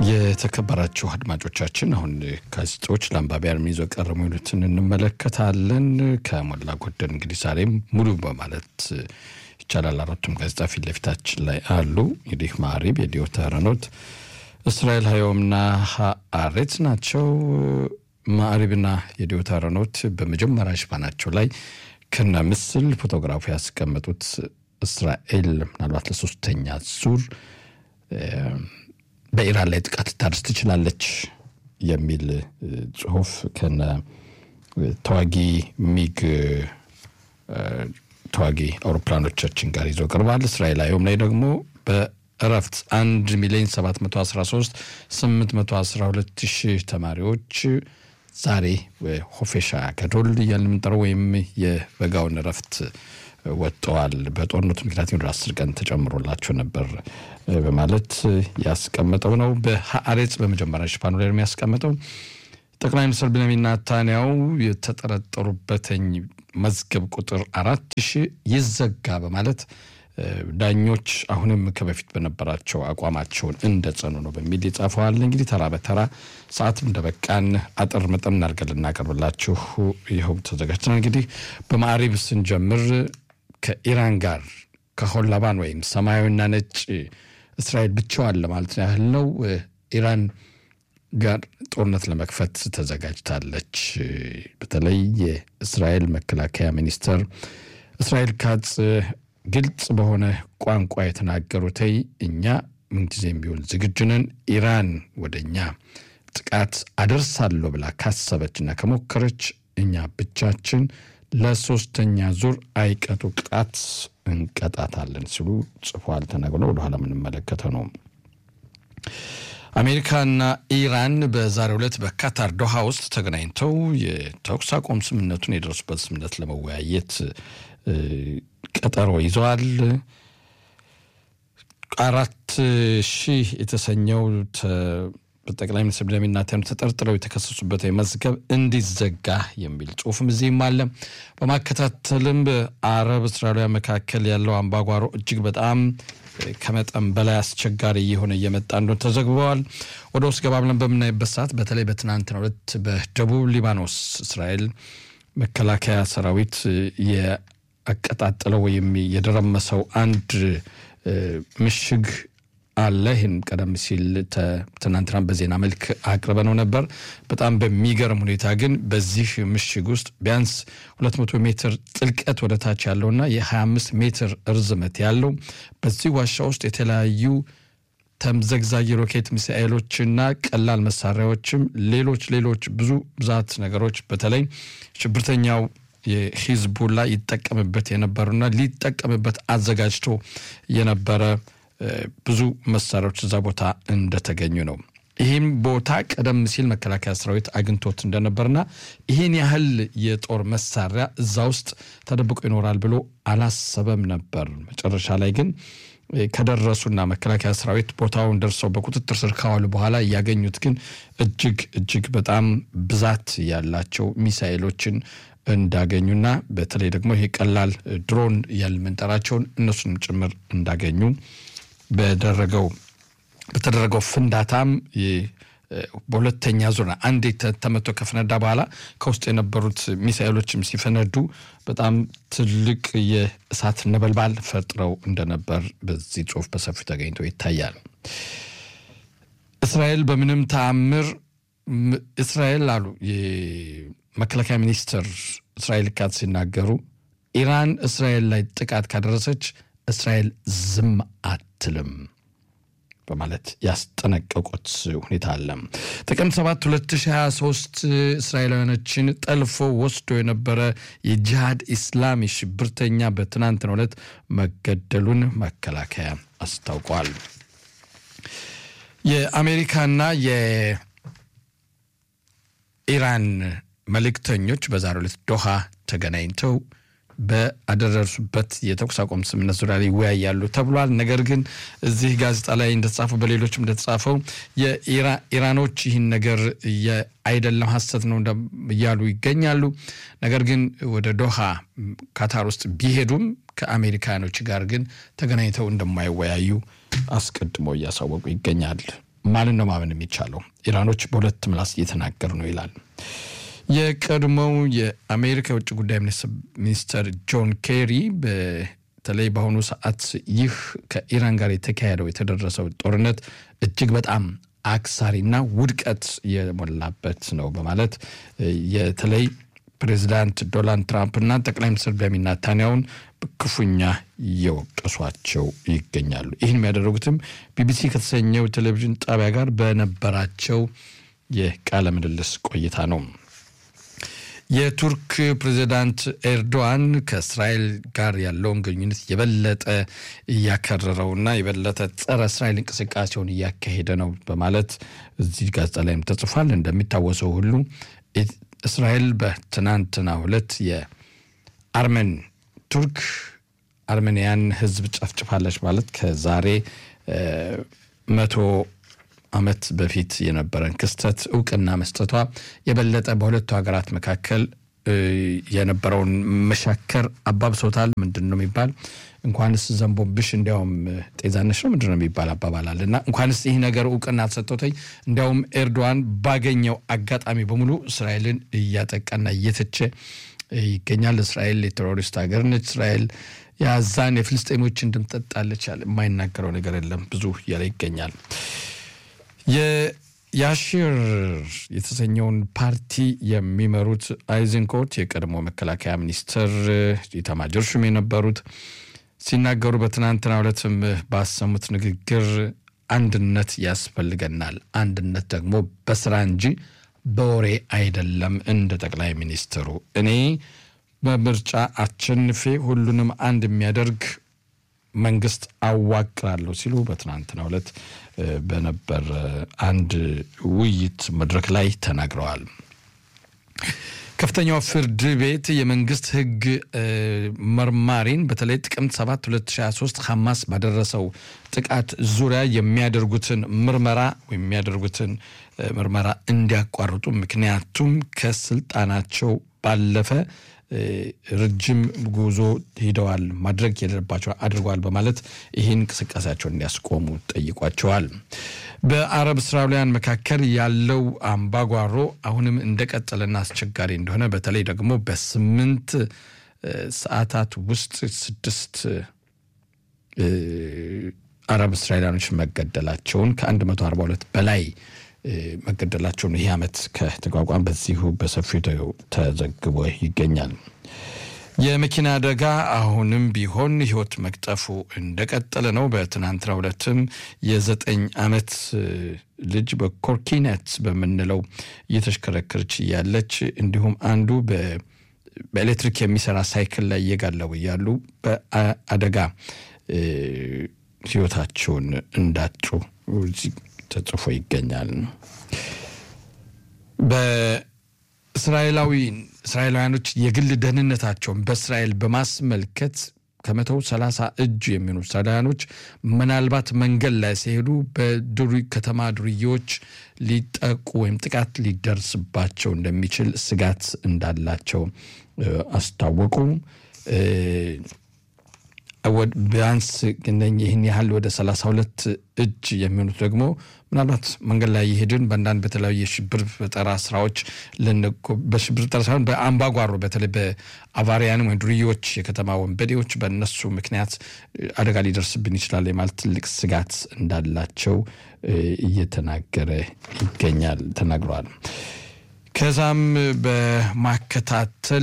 የተከበራችሁ አድማጮቻችን አሁን ጋዜጦች ለአንባቢያን ይዞ ቀረቡ የሚሉትን እንመለከታለን። ከሞላ ጎደል እንግዲህ ዛሬም ሙሉ በማለት ይቻላል አራቱም ጋዜጣ ፊት ለፊታችን ላይ አሉ። እንግዲህ ማዕሪብ፣ የዲዮታ ረኖት፣ እስራኤል ሀዮምና ሀአሬት ናቸው። ማዕሪብና የዲዮታ ረኖት በመጀመሪያ ሽፋናቸው ላይ ከነ ምስል ፎቶግራፉ ያስቀመጡት እስራኤል ምናልባት ለሶስተኛ ዙር በኢራን ላይ ጥቃት ልታደርስ ትችላለች የሚል ጽሁፍ ከነ ተዋጊ ሚግ ተዋጊ አውሮፕላኖቻችን ጋር ይዘው ቀርባል። እስራኤል አየም ላይ ደግሞ በእረፍት 1 ሚሊዮን 713 812 ሺህ ተማሪዎች ዛሬ ሆፌሻ ገዶል እያልን የምንጠራው ወይም የበጋውን እረፍት ወጥተዋል። በጦርነቱ ምክንያት ወደ አስር ቀን ተጨምሮላቸው ነበር በማለት ያስቀመጠው ነው። በሀአሬጽ በመጀመሪያ ሽፋኑ ላይ የሚያስቀምጠው ጠቅላይ ሚኒስትር ቤንያሚን ኔታንያሁ የተጠረጠሩበትኝ መዝገብ ቁጥር አራት ሺህ ይዘጋ በማለት ዳኞች አሁንም ከበፊት በነበራቸው አቋማቸውን እንደጸኑ ነው በሚል ይጻፈዋል። እንግዲህ ተራ በተራ ሰዓትም እንደበቃን አጠር መጠን እናድርገን ልናቀርብላችሁ ይኸው ተዘጋጅተናል። እንግዲህ በማዕሪብ ስንጀምር ከኢራን ጋር ከሆላባን ወይም ሰማያዊና ነጭ እስራኤል ብቻዋን ለማለት ያህል ነው ኢራን ጋር ጦርነት ለመክፈት ተዘጋጅታለች። በተለይ የእስራኤል መከላከያ ሚኒስትር እስራኤል ካጽ ግልጽ በሆነ ቋንቋ የተናገሩትይ እኛ ምንጊዜም ቢሆን ዝግጁ ነን፣ ኢራን ወደ እኛ ጥቃት አደርሳለሁ ብላ ካሰበችና ከሞከረች እኛ ብቻችን ለሶስተኛ ዙር አይቀጡ ቅጣት እንቀጣታለን ሲሉ ጽፏል። ተነግሮ ወደኋላ የምንመለከተው ነው። አሜሪካና ኢራን በዛሬው ዕለት በካታር ዶሃ ውስጥ ተገናኝተው የተኩስ አቁም ስምምነቱን የደረሱበት ስምምነት ለመወያየት ቀጠሮ ይዘዋል። አራት ሺህ የተሰኘው ጠቅላይ ሚኒስትር ቤንያሚን ኔታንያሁ ተጠርጥረው የተከሰሱበት መዝገብ እንዲዘጋ የሚል ጽሁፍም እዚህም አለ። በማከታተልም በአረብ እስራኤላውያን መካከል ያለው አምባጓሮ እጅግ በጣም ከመጠን በላይ አስቸጋሪ እየሆነ እየመጣ እንደሆነ ተዘግበዋል። ወደ ውስጥ ገባ ብለን በምናይበት ሰዓት በተለይ በትናንትናው ዕለት በደቡብ ሊባኖስ እስራኤል መከላከያ ሰራዊት ያቀጣጠለው ወይም የደረመሰው አንድ ምሽግ አለ። ይህም ቀደም ሲል ትናንትና በዜና መልክ አቅርበነው ነበር። በጣም በሚገርም ሁኔታ ግን በዚህ ምሽግ ውስጥ ቢያንስ 200 ሜትር ጥልቀት ወደ ታች ያለውና የ25 ሜትር እርዝመት ያለው በዚህ ዋሻ ውስጥ የተለያዩ ተምዘግዛጊ ሮኬት ሚሳኤሎችና ቀላል መሳሪያዎችም ሌሎች ሌሎች ብዙ ብዛት ነገሮች በተለይ ሽብርተኛው የሂዝቡላ ይጠቀምበት የነበሩና ሊጠቀምበት አዘጋጅቶ የነበረ ብዙ መሳሪያዎች እዛ ቦታ እንደተገኙ ነው። ይህም ቦታ ቀደም ሲል መከላከያ ሰራዊት አግኝቶት እንደነበርና ይህን ያህል የጦር መሳሪያ እዛ ውስጥ ተደብቆ ይኖራል ብሎ አላሰበም ነበር። መጨረሻ ላይ ግን ከደረሱና መከላከያ ሰራዊት ቦታውን ደርሰው በቁጥጥር ስር ካዋሉ በኋላ ያገኙት ግን እጅግ እጅግ በጣም ብዛት ያላቸው ሚሳኤሎችን እንዳገኙና በተለይ ደግሞ ይሄ ቀላል ድሮን ያልምንጠራቸውን እነሱንም ጭምር እንዳገኙ በደረገው በተደረገው ፍንዳታም በሁለተኛ ዙር አንዴ ተመቶ ከፈነዳ በኋላ ከውስጥ የነበሩት ሚሳኤሎችም ሲፈነዱ በጣም ትልቅ የእሳት ነበልባል ፈጥረው እንደነበር በዚህ ጽሁፍ በሰፊው ተገኝቶ ይታያል። እስራኤል በምንም ተአምር እስራኤል አሉ የመከላከያ ሚኒስትር እስራኤል ካት ሲናገሩ ኢራን እስራኤል ላይ ጥቃት ካደረሰች እስራኤል ዝም አትልም በማለት ያስጠነቀቁት ሁኔታ አለ። ጥቅምት 7 2023 እስራኤላውያኖችን ጠልፎ ወስዶ የነበረ የጂሃድ ኢስላሚ ሽብርተኛ በትናንትናው ዕለት መገደሉን መከላከያ አስታውቋል። የአሜሪካና የኢራን መልእክተኞች በዛሬው ዕለት ዶሃ ተገናኝተው በአደረሱበት የተኩስ አቁም ስምምነት ዙሪያ ላይ ይወያያሉ ተብሏል። ነገር ግን እዚህ ጋዜጣ ላይ እንደተጻፈው በሌሎችም እንደተጻፈው የኢራኖች ይህን ነገር አይደለም ሀሰት ነው እያሉ ይገኛሉ። ነገር ግን ወደ ዶሃ ካታር ውስጥ ቢሄዱም ከአሜሪካኖች ጋር ግን ተገናኝተው እንደማይወያዩ አስቀድሞ እያሳወቁ ይገኛል። ማንን ነው ማመን የሚቻለው? ኢራኖች በሁለት ምላስ እየተናገሩ ነው ይላል። የቀድሞው የአሜሪካ የውጭ ጉዳይ ሚኒስትር ጆን ኬሪ በተለይ በአሁኑ ሰዓት ይህ ከኢራን ጋር የተካሄደው የተደረሰው ጦርነት እጅግ በጣም አክሳሪና ውድቀት የሞላበት ነው በማለት የተለይ ፕሬዚዳንት ዶናልድ ትራምፕና ጠቅላይ ሚኒስትር ቤንያሚን ኔታንያሁን ክፉኛ እየወቀሷቸው ይገኛሉ። ይህን የሚያደረጉትም ቢቢሲ ከተሰኘው ቴሌቪዥን ጣቢያ ጋር በነበራቸው የቃለ ምልልስ ቆይታ ነው። የቱርክ ፕሬዚዳንት ኤርዶዋን ከእስራኤል ጋር ያለውን ግንኙነት የበለጠ እያከረረውና የበለጠ ጸረ እስራኤል እንቅስቃሴውን እያካሄደ ነው በማለት እዚህ ጋዜጣ ላይም ተጽፏል። እንደሚታወሰው ሁሉ እስራኤል በትናንትናው ዕለት የአርመን ቱርክ አርሜንያን ሕዝብ ጨፍጭፋለች ማለት ከዛሬ መቶ ዓመት በፊት የነበረን ክስተት እውቅና መስጠቷ የበለጠ በሁለቱ ሀገራት መካከል የነበረውን መሻከር አባብሶታል። ምንድን ነው የሚባል እንኳንስ ዘንቦብሽ እንዲያውም ጤዛነሽ ነው ምንድን ነው የሚባል አባባላል እና እንኳንስ ይህ ነገር እውቅና ተሰጥቶተኝ እንዲያውም ኤርዶዋን ባገኘው አጋጣሚ በሙሉ እስራኤልን እያጠቃና እየተቸ ይገኛል። እስራኤል የቴሮሪስት ሀገር ነች። እስራኤል የአዛን የፍልስጤሞችን ድምፅ ጠጣለች። ያለ የማይናገረው ነገር የለም ብዙ እያለ ይገኛል። የያሺር የተሰኘውን ፓርቲ የሚመሩት አይዘንኮት የቀድሞ መከላከያ ሚኒስትር ኢታማዦር ሹም የነበሩት ሲናገሩ በትናንትናው ዕለትም ባሰሙት ንግግር አንድነት ያስፈልገናል፣ አንድነት ደግሞ በስራ እንጂ በወሬ አይደለም። እንደ ጠቅላይ ሚኒስትሩ እኔ በምርጫ አሸንፌ ሁሉንም አንድ የሚያደርግ መንግስት አዋቅራለሁ ሲሉ በትናንትናው ዕለት በነበር አንድ ውይይት መድረክ ላይ ተናግረዋል። ከፍተኛው ፍርድ ቤት የመንግስት ሕግ መርማሪን በተለይ ጥቅምት 7 2023 ሐማስ ባደረሰው ጥቃት ዙሪያ የሚያደርጉትን ምርመራ ወይም የሚያደርጉትን ምርመራ እንዲያቋርጡ ምክንያቱም ከስልጣናቸው ባለፈ ረጅም ጉዞ ሄደዋል፣ ማድረግ የሌለባቸው አድርገዋል በማለት ይህን እንቅስቃሴያቸውን እንዲያስቆሙ ጠይቋቸዋል። በአረብ እስራኤላውያን መካከል ያለው አምባጓሮ አሁንም እንደቀጠለና አስቸጋሪ እንደሆነ በተለይ ደግሞ በስምንት ሰዓታት ውስጥ ስድስት አረብ እስራኤላውያኖች መገደላቸውን ከ142 በላይ መገደላቸውን ይህ ዓመት ከተቋቋም በዚሁ በሰፊው ተዘግቦ ይገኛል። የመኪና አደጋ አሁንም ቢሆን ሕይወት መቅጠፉ እንደቀጠለ ነው። በትናንትናው ዕለትም የዘጠኝ ዓመት ልጅ በኮርኪነት በምንለው እየተሽከረከረች እያለች እንዲሁም አንዱ በኤሌክትሪክ የሚሰራ ሳይክል ላይ እየጋለቡ እያሉ በአደጋ ሕይወታቸውን እንዳጡ ተጽፎ ይገኛል። በእስራኤላዊ እስራኤላውያኖች የግል ደህንነታቸውን በእስራኤል በማስመልከት ከመቶ ሰላሳ እጅ የሚሆኑ እስራኤላውያኖች ምናልባት መንገድ ላይ ሲሄዱ በዱሪ ከተማ ዱርዬዎች ሊጠቁ ወይም ጥቃት ሊደርስባቸው እንደሚችል ስጋት እንዳላቸው አስታወቁ። ቢያንስ ይህን ያህል ወደ 32 እጅ የሚሆኑት ደግሞ ምናልባት መንገድ ላይ የሄድን በአንዳንድ በተለያዩ የሽብር ፈጠራ ስራዎች በሽብር ፈጠራ ሳይሆን በአምባጓሮ በተለይ በአቫሪያን ወይም ዱርዬዎች የከተማ ወንበዴዎች በእነሱ ምክንያት አደጋ ሊደርስብን ይችላል የማለት ትልቅ ስጋት እንዳላቸው እየተናገረ ይገኛል ተናግረዋል። ከዛም በማከታተል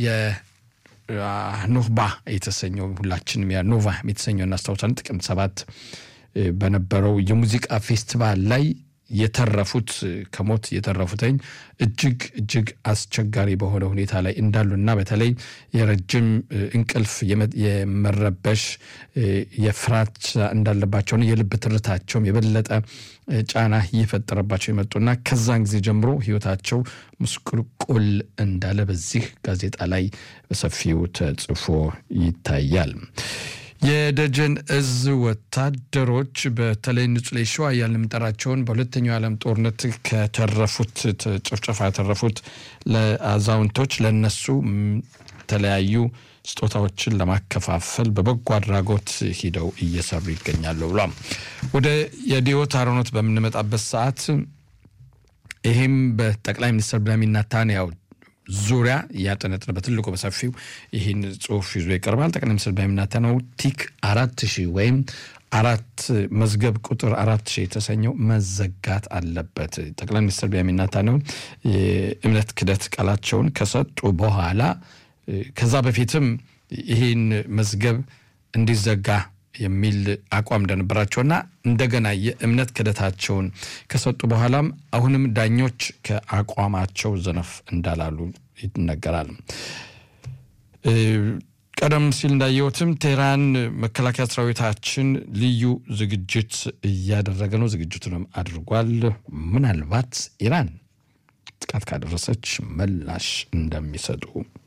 ኖቫ የተሰኘው ሁላችንም ያ ኖቫ የተሰኘው እናስታውሳለን። ጥቅምት ሰባት በነበረው የሙዚቃ ፌስቲቫል ላይ የተረፉት ከሞት የተረፉትኝ እጅግ እጅግ አስቸጋሪ በሆነ ሁኔታ ላይ እንዳሉና በተለይ የረጅም እንቅልፍ የመረበሽ የፍራት እንዳለባቸውን የልብ ትርታቸውም የበለጠ ጫና እየፈጠረባቸው የመጡና ከዛን ጊዜ ጀምሮ ሕይወታቸው ምስቁልቁል እንዳለ በዚህ ጋዜጣ ላይ በሰፊው ተጽፎ ይታያል። የደጀን እዝ ወታደሮች በተለይ ንጹሌ ሸዋ እያልን የምንጠራቸውን በሁለተኛው የዓለም ጦርነት ከተረፉት ጭፍጨፋ የተረፉት ለአዛውንቶች ለነሱ የተለያዩ ስጦታዎችን ለማከፋፈል በበጎ አድራጎት ሂደው እየሰሩ ይገኛሉ ብሏል። ወደ የዲዮት አሮኖት በምንመጣበት ሰዓት ይህም በጠቅላይ ሚኒስትር ቤንያሚን ኔታንያሁ ዙሪያ እያጠነጠነ በትልቁ በሰፊው ይህን ጽሁፍ ይዞ ይቀርባል። ጠቅላይ ሚኒስትር ቤንያሚን ኔታንያሁ ቲክ አራት ሺህ ወይም አራት መዝገብ ቁጥር አራት ሺህ የተሰኘው መዘጋት አለበት። ጠቅላይ ሚኒስትር ቤንያሚን ኔታንያሁ የእምነት ክደት ቃላቸውን ከሰጡ በኋላ ከዛ በፊትም ይህን መዝገብ እንዲዘጋ የሚል አቋም እንደነበራቸውና እንደገና የእምነት ክደታቸውን ከሰጡ በኋላም አሁንም ዳኞች ከአቋማቸው ዘነፍ እንዳላሉ ይነገራል። ቀደም ሲል እንዳየሁትም ቴህራን መከላከያ ሰራዊታችን ልዩ ዝግጅት እያደረገ ነው። ዝግጅቱንም አድርጓል። ምናልባት ኢራን ጥቃት ካደረሰች ምላሽ እንደሚሰጡ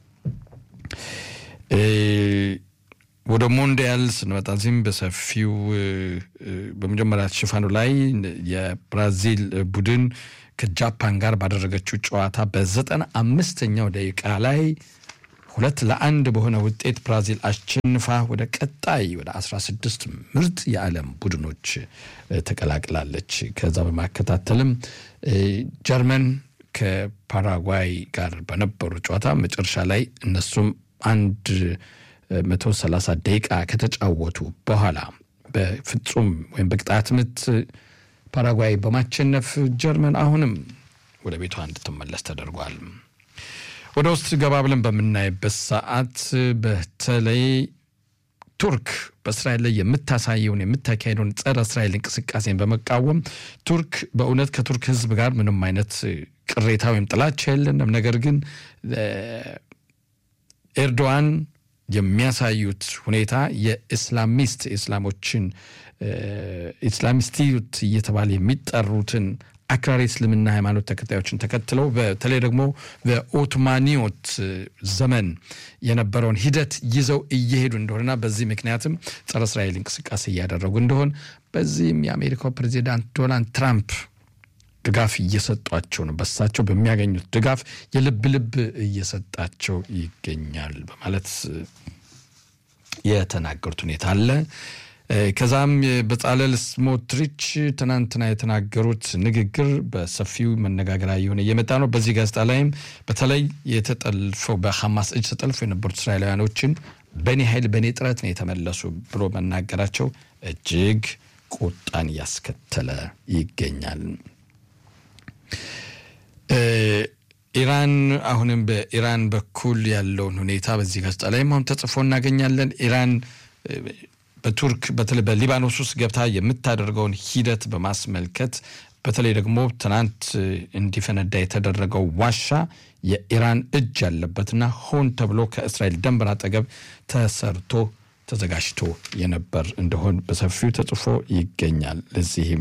ወደ ሞንዲያል ስንመጣ ዚህም በሰፊው በመጀመሪያ ሽፋኑ ላይ የብራዚል ቡድን ከጃፓን ጋር ባደረገችው ጨዋታ በዘጠና አምስተኛው ደቂቃ ላይ ሁለት ለአንድ በሆነ ውጤት ብራዚል አሸንፋ ወደ ቀጣይ ወደ 16 ምርጥ የዓለም ቡድኖች ተቀላቅላለች። ከዛ በማከታተልም ጀርመን ከፓራጓይ ጋር በነበሩ ጨዋታ መጨረሻ ላይ እነሱም አንድ 130 ደቂቃ ከተጫወቱ በኋላ በፍጹም ወይም በቅጣት ምት ፓራጓይ በማሸነፍ ጀርመን አሁንም ወደ ቤቷ እንድትመለስ ተደርጓል። ወደ ውስጥ ገባ ብለን በምናይበት ሰዓት በተለይ ቱርክ በእስራኤል ላይ የምታሳየውን የምታካሄደውን ጸረ እስራኤል እንቅስቃሴን በመቃወም ቱርክ በእውነት ከቱርክ ሕዝብ ጋር ምንም አይነት ቅሬታ ወይም ጥላቻ የለንም። ነገር ግን ኤርዶዋን የሚያሳዩት ሁኔታ የኢስላሚስት ኢስላሞችን ኢስላሚስቲዩት እየተባለ የሚጠሩትን አክራሪ እስልምና ሃይማኖት ተከታዮችን ተከትለው በተለይ ደግሞ በኦቶማኒዮት ዘመን የነበረውን ሂደት ይዘው እየሄዱ እንደሆነና በዚህ ምክንያትም ጸረ እስራኤል እንቅስቃሴ እያደረጉ እንደሆን በዚህም የአሜሪካው ፕሬዚዳንት ዶናልድ ትራምፕ ድጋፍ እየሰጧቸው ነው። በሳቸው በሚያገኙት ድጋፍ የልብ ልብ እየሰጣቸው ይገኛል በማለት የተናገሩት ሁኔታ አለ። ከዛም በጻለል ስሞትሪች ትናንትና የተናገሩት ንግግር በሰፊው መነጋገሪያ የሆነ እየመጣ ነው። በዚህ ጋዜጣ ላይም በተለይ የተጠልፈው በሐማስ እጅ ተጠልፎ የነበሩት እስራኤላውያኖችን በእኔ ኃይል በእኔ ጥረት ነው የተመለሱ ብሎ መናገራቸው እጅግ ቁጣን እያስከተለ ይገኛል። ኢራን አሁንም በኢራን በኩል ያለውን ሁኔታ በዚህ ጋዜጣ ላይም አሁን ተጽፎ እናገኛለን። ኢራን በቱርክ በተለይ በሊባኖስ ውስጥ ገብታ የምታደርገውን ሂደት በማስመልከት በተለይ ደግሞ ትናንት እንዲፈነዳ የተደረገው ዋሻ የኢራን እጅ ያለበትና ሆን ተብሎ ከእስራኤል ድንበር አጠገብ ተሰርቶ ተዘጋጅቶ የነበር እንደሆን በሰፊው ተጽፎ ይገኛል። ለዚህም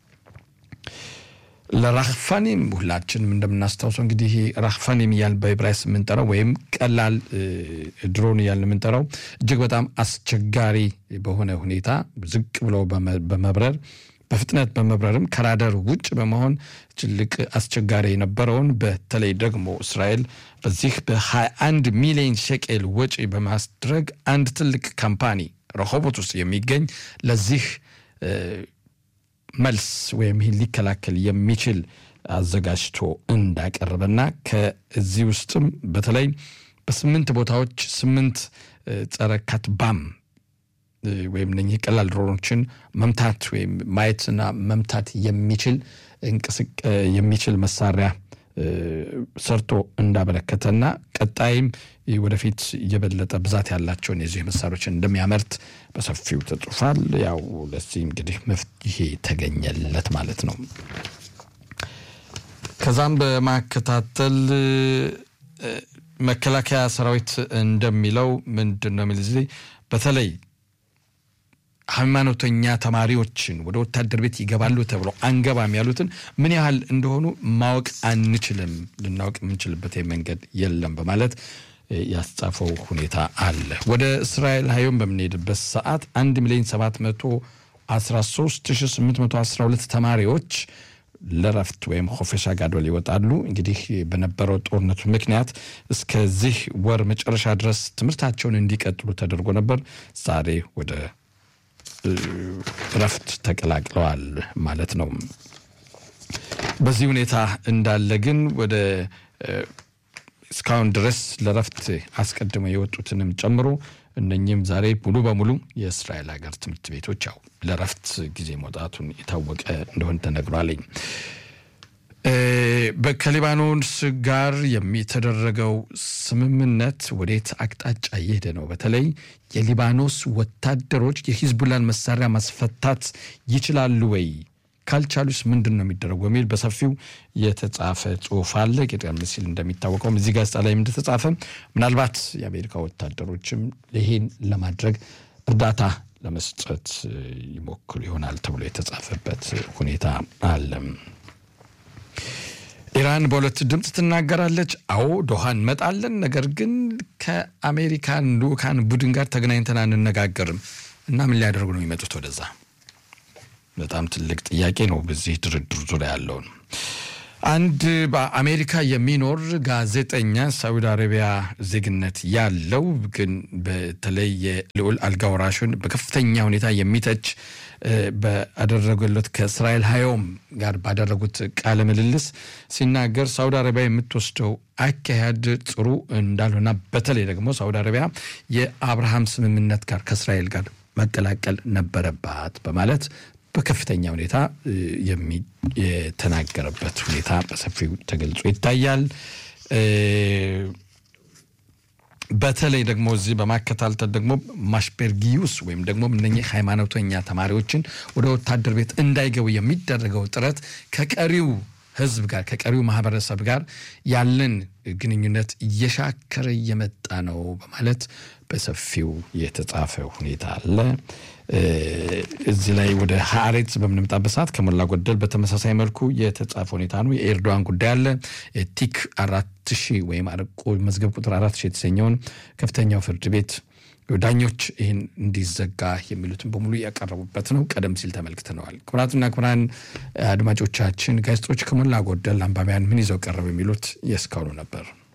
ለራህፋኒም ሁላችንም እንደምናስታውሰው እንግዲህ ራህፋኒም እያል በዕብራይስጥ የምንጠራው ወይም ቀላል ድሮን እያል የምንጠራው እጅግ በጣም አስቸጋሪ በሆነ ሁኔታ ዝቅ ብለው በመብረር በፍጥነት በመብረርም ከራደር ውጭ በመሆን ትልቅ አስቸጋሪ የነበረውን በተለይ ደግሞ እስራኤል በዚህ በ21 ሚሊዮን ሸቄል ወጪ በማስድረግ አንድ ትልቅ ካምፓኒ ረሆቦት ውስጥ የሚገኝ ለዚህ መልስ ወይም ይህን ሊከላከል የሚችል አዘጋጅቶ እንዳቀረበና ከዚህ ውስጥም በተለይ በስምንት ቦታዎች ስምንት ጸረ ካትባም ወይም እነኚህ ቀላል ድሮኖችን መምታት ወይም ማየትና መምታት የሚችል የሚችል መሳሪያ ሰርቶ እንዳበረከተና ቀጣይም ወደፊት የበለጠ ብዛት ያላቸውን የዚህ መሳሪያዎችን እንደሚያመርት በሰፊው ተጽፏል። ያው ለዚህ እንግዲህ መፍትሄ ተገኘለት ማለት ነው። ከዛም በማከታተል መከላከያ ሰራዊት እንደሚለው ምንድን ነው የሚል ጊዜ በተለይ ሃይማኖተኛ ተማሪዎችን ወደ ወታደር ቤት ይገባሉ ተብሎ አንገባም ያሉትን ምን ያህል እንደሆኑ ማወቅ አንችልም፣ ልናውቅ የምንችልበት መንገድ የለም በማለት ያስጻፈው ሁኔታ አለ። ወደ እስራኤል ሀዮም በምንሄድበት ሰዓት 1 ሚሊዮን 713 812 ተማሪዎች ለረፍት ወይም ሆፌሻ ጋዶል ይወጣሉ። እንግዲህ በነበረው ጦርነቱ ምክንያት እስከዚህ ወር መጨረሻ ድረስ ትምህርታቸውን እንዲቀጥሉ ተደርጎ ነበር። ዛሬ ወደ ረፍት ተቀላቅለዋል ማለት ነው። በዚህ ሁኔታ እንዳለ ግን ወደ እስካሁን ድረስ ለረፍት አስቀድመው የወጡትንም ጨምሮ እነኚህም ዛሬ ሙሉ በሙሉ የእስራኤል ሀገር ትምህርት ቤቶች ያው ለረፍት ጊዜ መውጣቱን የታወቀ እንደሆነ ተነግሯልኝ። ከሊባኖስ ጋር የሚተደረገው ስምምነት ወዴት አቅጣጫ እየሄደ ነው? በተለይ የሊባኖስ ወታደሮች የሂዝቡላን መሳሪያ ማስፈታት ይችላሉ ወይ? ካልቻሉስ ምንድን ነው የሚደረጉ የሚል በሰፊው የተጻፈ ጽሁፍ አለ። ቀደም ሲል እንደሚታወቀውም እዚህ ጋዜጣ ላይ እንደተጻፈ ምናልባት የአሜሪካ ወታደሮችም ይሄን ለማድረግ እርዳታ ለመስጠት ይሞክሩ ይሆናል ተብሎ የተጻፈበት ሁኔታ አለ። ኢራን በሁለት ድምፅ ትናገራለች። አዎ ዶሃ እንመጣለን፣ ነገር ግን ከአሜሪካን ልኡካን ቡድን ጋር ተገናኝተን አንነጋገርም እና ምን ሊያደርጉ ነው የሚመጡት ወደዛ? በጣም ትልቅ ጥያቄ ነው። በዚህ ድርድር ዙሪያ ያለውን አንድ በአሜሪካ የሚኖር ጋዜጠኛ ሳዑዲ አረቢያ ዜግነት ያለው ግን በተለይ የልዑል አልጋ ወራሹን በከፍተኛ ሁኔታ የሚተች ባደረገለት ከእስራኤል ሀዮም ጋር ባደረጉት ቃለ ምልልስ ሲናገር ሳዑዲ አረቢያ የምትወስደው አካሄድ ጥሩ እንዳልሆና በተለይ ደግሞ ሳዑዲ አረቢያ የአብርሃም ስምምነት ጋር ከእስራኤል ጋር መቀላቀል ነበረባት በማለት በከፍተኛ ሁኔታ የተናገረበት ሁኔታ በሰፊው ተገልጾ ይታያል። በተለይ ደግሞ እዚህ በማከታተል ደግሞ ማሽፔርጊዩስ ወይም ደግሞ እነኚህ ሃይማኖተኛ ተማሪዎችን ወደ ወታደር ቤት እንዳይገቡ የሚደረገው ጥረት ከቀሪው ሕዝብ ጋር ከቀሪው ማህበረሰብ ጋር ያለን ግንኙነት እየሻከረ እየመጣ ነው በማለት በሰፊው የተጻፈ ሁኔታ አለ። እዚህ ላይ ወደ ሀሬት በምንመጣበት ሰዓት ከሞላ ጎደል በተመሳሳይ መልኩ የተጻፈ ሁኔታ ነው። የኤርዶዋን ጉዳይ አለ። ቲክ አራት ሺህ ወይም መዝገብ ቁጥር አራት ሺህ የተሰኘውን ከፍተኛው ፍርድ ቤት ዳኞች ይህን እንዲዘጋ የሚሉትን በሙሉ ያቀረቡበት ነው። ቀደም ሲል ተመልክተነዋል። ክቡራትና ክቡራን አድማጮቻችን ጋዜጦች ከሞላ ጎደል አንባቢያን ምን ይዘው ቀረብ የሚሉት የእስካሁኑ ነበር።